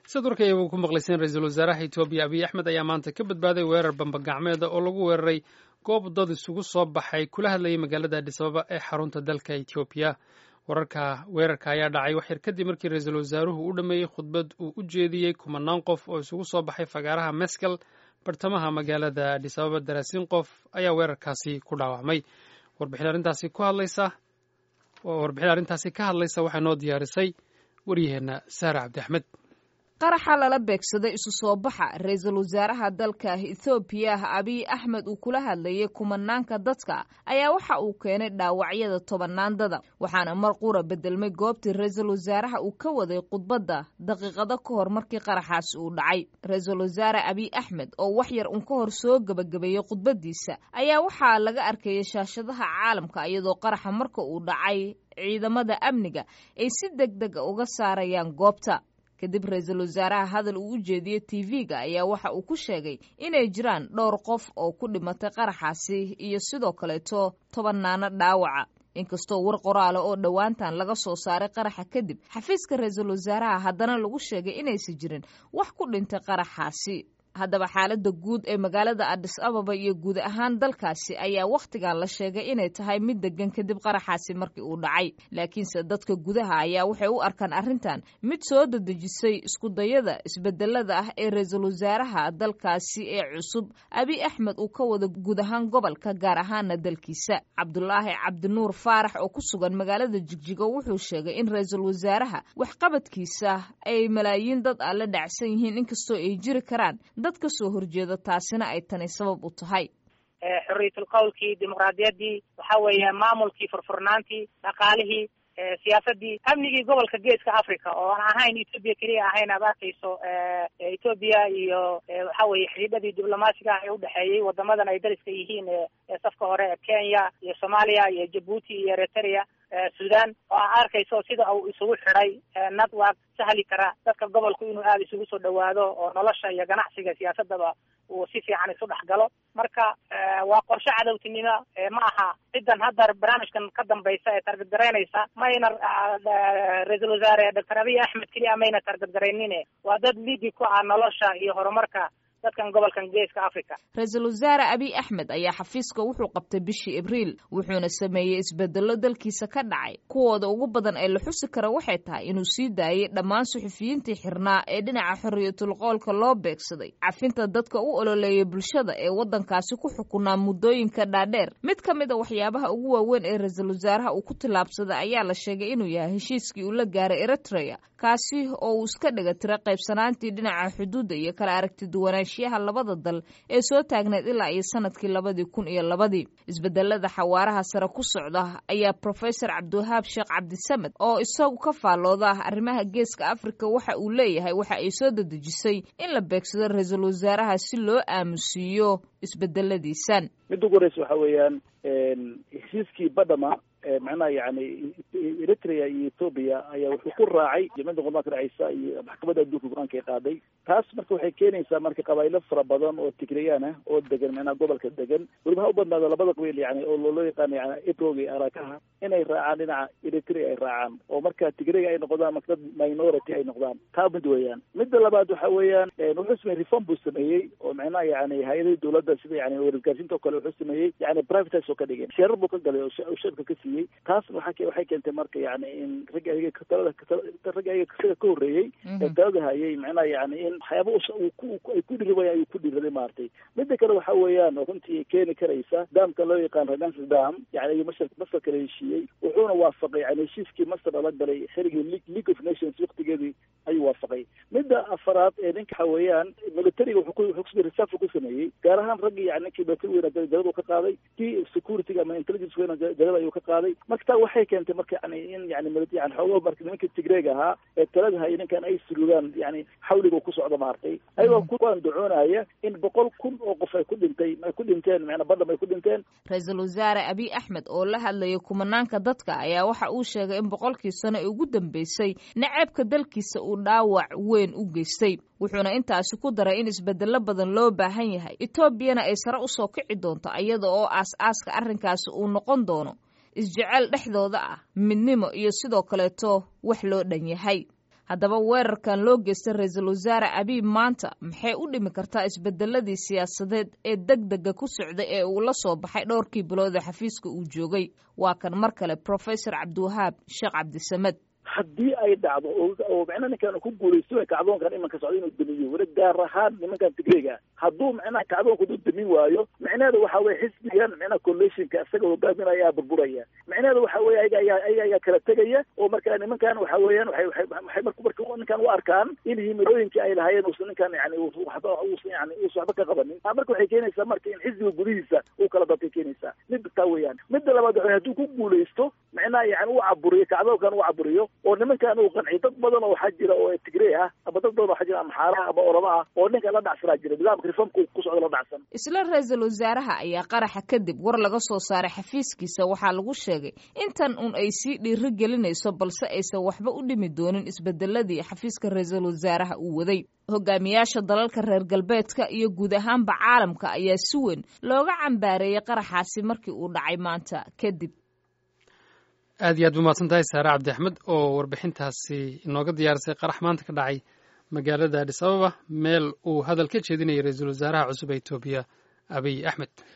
siad warkayaba ku maqlayseen ra-iisul wasaaraha etoobiya abiy axmed ayaa maanta ka badbaaday weerar bambagacmeeda oo lagu weeraray goob dad isugu soo baxay kula hadlayay magaalada adhis ababa ee xarunta dalka etoobiya wararka weerarka ayaa dhacay waxyar kadib markii ra-iisul wasaaruhu u dhammeeyey khudbad uu u jeediyey kumanaan qof oo isugu soo baxay fagaaraha meskel bartamaha magaalada adhis ababa daraasiin qof ayaa weerarkaasi ku dhaawacmay warbixin arrintaasi ku hadlaysa warbixin arrintaasi ka hadlaysa waxaa noo diyaarisay waryaheenna saare cabdi axmed qaraxa lala beegsaday isu soo baxa ra-iisul wasaaraha dalka ethoobiya abiy axmed uu kula hadlayay kumanaanka dadka ayaa waxa uu keenay dhaawacyada tobanaandada waxaana mar qura bedelmay goobtii ra-iisul wasaaraha uu ka waday khudbadda daqiiqado ka hor markii qaraxaasi uu dhacay ra-iisul wasaare abiy axmed oo wax yar un ka hor soo gebagabeeyey khudbaddiisa ayaa waxaa laga arkayay shaashadaha caalamka iyadoo qaraxa marka uu dhacay ciidamada amniga ay si deg dega uga saarayaan goobta kadib ra-iisul wasaaraha hadal uu u jeediyey tv-ga ayaa waxa uu ku sheegay inay jiraan dhowr qof oo ku dhimatay qaraxaasi iyo sidoo kaleeto tobanaano dhaawaca inkastoo war qoraala oo dhowaantan laga soo saaray qaraxa kadib xafiiska ra-iisul wasaaraha haddana lagu sheegay inaysan jirin wax ku dhintay qaraxaasi haddaba xaaladda guud ee magaalada adhis ababa iyo guud ahaan dalkaasi ayaa wakhtigan la sheegay inay tahay mid degan kadib qaraxaasi markii uu dhacay laakiinse dadka gudaha ayaa waxay u arkaan arrintan mid soo dadejisay iskudayada isbedelada ah ee ra-iisul wasaaraha dalkaasi ee cusub abiy axmed uu ka wada guud ahaan gobolka gaar ahaana dalkiisa cabdulaahi cabdinuur faarax oo ku sugan magaalada jigjigo wuxuu sheegay in ra-iisul wasaaraha waxqabadkiisa ay malaayiin dad ah la dhacsan yihiin inkastoo ay jiri karaan dad ka soo horjeeda taasina ay tani sabab u tahay xorriyatul qowlkii dimuqraadiyaddii waxa weeye maamulkii furfurnaantii dhaqaalihii siyaasadii amnigii gobolka geeska africa oo aan ahayn etoobiya keliya ahayn aad arkayso etoobiya iyo waxa weye xidhiidhadii diblomaasiga ah ee udhexeeyey wadamadan ay dariska yihiin ee safka hore kenya iyo soomaaliya iyo jabuuti iyo eritrea sudan oo aa arkayso sida uu isugu xidhay network sahli kara dadka gobolku inuu aada isugu soo dhawaado oo nolosha iyo ganacsiga siyaasadaba uu si fiican isu dhex galo marka waa qorshe cadowtinimo ma aha cidan hadda barnaamijkan ka dambaysa ee targadgaraynaysa mayna ra-iisul wasaare doctor abiy axmed keliya mayna targadgaraynine waa dad lidi ku ah nolosha iyo horumarka dadkan gobolkan geeska africa ra-iisul wasaare abiy axmed ayaa xafiiska wuxuu qabtay bishii abriil wuxuuna sameeyey isbedello dalkiisa ka dhacay kuwooda ugu badan ee la xusi kara waxay tahay inuu sii daayey dhammaan suxufiyiintii xirnaa ee dhinaca xorriyatul qoolka loo beegsaday cafinta dadka u ololeeyay bulshada ee waddankaasi ku xukunaa muddooyinka dhaadheer mid ka mid a waxyaabaha ugu waaweyn ee ra-iisul wasaaraha uu ku tillaabsaday ayaa la sheegay inuu yahay heshiiskii uu la gaaray eritrea kaasi oo uu iska dhiga tira qaybsanaantii dhinaca xuduudda iyo kala aragti duwanaanshiyaha labada dal ee soo taagneed ilaa iyo sanadkii labadii kun iyo labadii isbedelada xawaaraha sare ku socda ayaa profesor cabdiwahaab sheekh cabdisamed oo isagu ka faallooda arrimaha geeska afrika waxa uu leeyahay waxa ay soo dadejisay in la beegsado ra-iisul wasaaraha si loo aamusiiyo isbedeladiisan midda ugu horeysa waxa weeyaan heshiiskii badhama macnaha yani eritrea iyo ethoobia ayaa wuxuu ku raacay jamciyadda qurmaanka dhaceysa iyo maxkamadda adduunka go-aanka ay qaaday taas marka waxay keenaysaa marka qabaayilo fara badan oo tigrayaan ah oo degan macnaha gobolka degan weliba ha u badnaado labada qabiil yani oo loo yaqaano yani ebrog iyo arakaha inay raacaan dhinaca eritrea ay raacaan oo marka tigrayga ay noqdaan marka dad minority ay noqdaan taa mid weeyaan midda labaad waxa weeyaan wuxuu sameeyey reform buu sameeyey oo macnaha yani hay-adihii dowladda sida yani wargaarsiinta o kale wuxuu sameeyey yani privatize oo ka dhigeen sheerar buu ka galay oo shirka ka siiyey taas waxa waxay keentay marka yani in ragga ayaga talada ragga ayaga isaga ka horreeyey ee talada hayay macnaha yani in waxyaaba ay ku dhiriwaya ayuu ku dhiraday maaragtay midda kale waxa weeyaan oo runtii keeni karaysa daamka loo yaqaan redance dam yani ayuu masar masar kala heshiiyey wuxuuna waafaqay yani heshiiskii masar lala galay xerigii league of nations waktigeedii ayuu waafaqay midda afaraad ee ninka waxa weeyaan militariga wuxuu reserve ku sameeyey gaar ahaan raggii yani ninkii military weyna jalada ka qaaday kii security ama intelligence weyna jalada ayuu ka qaaday marka taa waxay keentay marka yani in yani yani xoogaa marka nimanka tigreeg ahaa ee talada hayay ninkan ay surugaan yani xawliga ku socdo maartay ayagoo kuwaan ducoonaya in boqol kun oo qof ay ku dhintay ay ku dhinteen macnaa badham ay ku dhinteen ra-iisul wasaare abiy axmed oo la hadlayay kumanaanka dadka ayaa waxa uu sheegay in boqolkii sano ee ugu dambeysay naceebka dalkiisa uu dhaawac weyn u geystay wuxuuna intaasi ku daray in isbedello badan loo baahan yahay etoobiyana ay sare usoo kici doonto iyada oo aas-aaska arrinkaasi uu noqon doono isjecel dhexdooda ah midnimo iyo sidoo kaleeto wax loo dhan yahay haddaba weerarkan loo geystay ra-iisul wasaare abiy maanta maxay u dhimi kartaa isbedeladii siyaasadeed ee deg dega ku socday ee uu la soo baxay dhowrkii bilood ee xafiiska uu joogay waa kan mar kale professor cabdiwahaab sheekh cabdisamed haddii ay dhacdo oo micnaha ninkan ku guulaysto kacdoonkan imanka socda inuu damiyo weli gaar ahaan nimankan tigreega hadduu micnaha kacdoonka u damin waayo micnaheedu waxa weye xisbigan micnaha coalitionka isaga hogaaminaya ayaa burburaya micnaheedu waxa weye ayaga ayaa ayaga ayaa kala tegaya oo marka nimankan waxa weeyaan waxay waxay waxay marka marka ninkan u arkaan in himilooyinkii ay lahaayeen uusan ninkan yani waxba uusan yani uusan waxba ka qabanin marka waxay keenaysaa marka in xisbiga gudihiisa uu kala dadkay keenaysaa midda taa weeyaan midda labaad waxa hadduu ku guulaysto micnaha yani uu caburiyo kacdoonkan uu caburiyo oo nimankan uu qanciyo dad badan oo waxaa jira oo tigrey ah ama dad badan waxaa jira amaxaaraha ama orama ah oo ninkan la dhacsanaa jira nidaamka reformka ku socda la dhacsan isla ra-iisul wasaaraha ayaa qaraxa kadib war laga soo saaray xafiiskiisa waxaa lagu sheegay intan un ay sii dhiiri gelinayso balse aysan waxba u dhimi doonin isbedeladii xafiiska ra-iisul wasaaraha uu waday hogaamiyaasha dalalka reer galbeedka iyo guud ahaanba caalamka ayaa si weyn looga cambaareeyey qaraxaasi markii uu dhacay maanta kadib aad iyo aad umahadsan tahay saare cabdi axmed oo warbixintaasi inooga diyaarisay qarax maanta ka dhacay magaalada adis ababa meel uu hadal ka jeedinayay ra-iisul wasaaraha cusub ee etoobiya abiy axmed